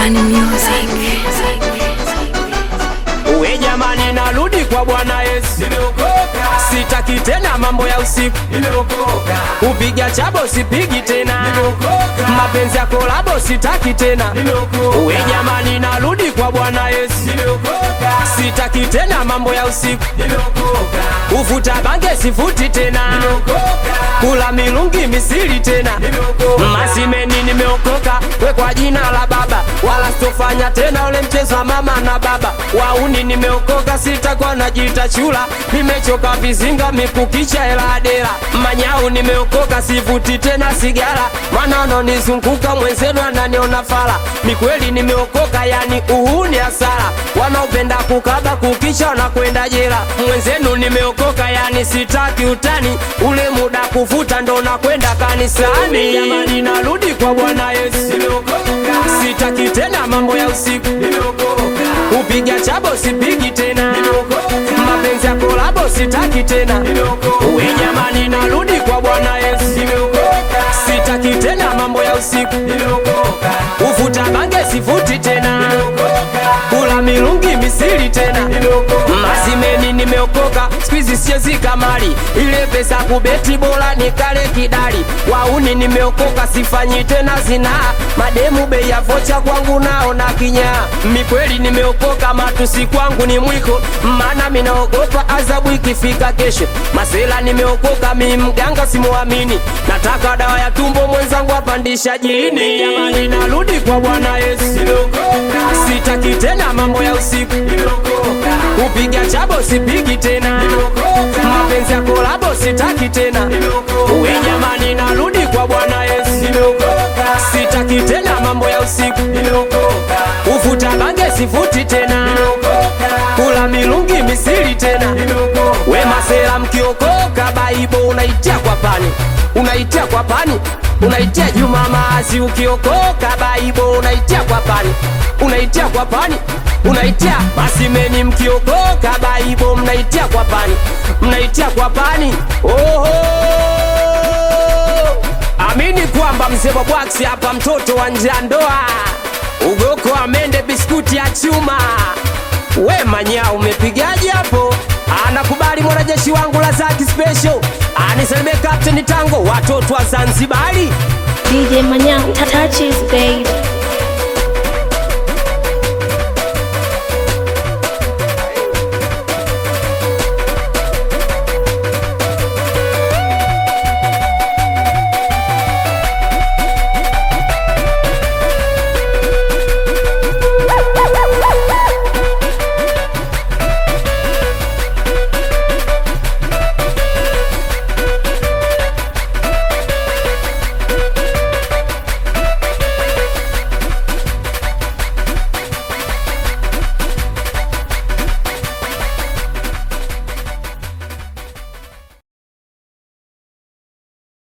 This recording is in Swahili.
Urban Music. We jamani, narudi kwa Bwana Yesu, sitaki tena mambo ya usiku, kupiga chabo sipigi tena, mapenzi ya kolabo sitaki tena. We jamani, narudi kwa Bwana Yesu, sitaki tena mambo ya usiku, ufuta bange sifuti tena, kula milungi misili tena, masimeni nimeokoka, we kwa jina la Baba, wala sitofanya tena ule mchezo wa mama na baba wauni nimeokoka, sitakuwa najiita chula, nimechoka vizinga mikukicha hela adela manyau, nimeokoka sivuti tena sigara, maana wanaonizunguka mwenzenu ananiona fala. Ni kweli nimeokoka, yani uhuni hasara, wanaopenda kukaba kukicha wanakwenda jela. Mwenzenu nimeokoka, yani sitaki utani, ule muda kuvuta ndo nakwenda kanisani. Jamani, narudi kwa Bwana Yesu, sitaki tena mambo ya usiku Upiga chabo sipigi tena, mapenzi ya kolabo sitaki tena. We jamani, narudi kwa Bwana Yesu, sitaki tena mambo ya usiku, ufuta bange sifuti tena, kula milungi misili tena, masimeni nimeokoka, squeeze sichezi kamari, ile pesa kubeti bora nikale kidali, wauni nimeokoka, sifanyi tena zinaa, mademu bei ya vocha kwangu naona kinyaa, mikweli nimeokoka, matusi kwangu ni mwiko, maana minaogopa adhabu ikifika kesho. Masela nimeokoka, mi mganga simuamini, nataka dawa ya tumbo mwenzangu apandisha jini. Jamani, narudi kwa Bwana Yesu, sitaki tena mambo ya usiku, kupiga chabo sipigi tena, mapenzi ya kolabo sitaki tena. We jamani, narudi kwa Bwana Yesu, sitaki tena mambo ya usiku, ufuta bange sifuti tena, kula milungi misili tena. We masela mkiokoka, baibo unaitia kwa pani, unaitia kwa pani, unaitia Juma Maasi. Ukiokoka baibo unaitia kwa pani, unaitia kwa pani, unaitia masimeni. Mkiokoka baibo mnaitia kwa pani, mnaitia kwa pani. Oho, amini kwamba mzee wa bwaksi hapa, mtoto wa njandoa ugoko amende biskuti ya chuma. We manya umepigaje hapo? Anakubali mwanajeshi wangu la zaki special anisalimie Captain Tango, watoto wa Zanzibari. DJ Manyao, touches babe.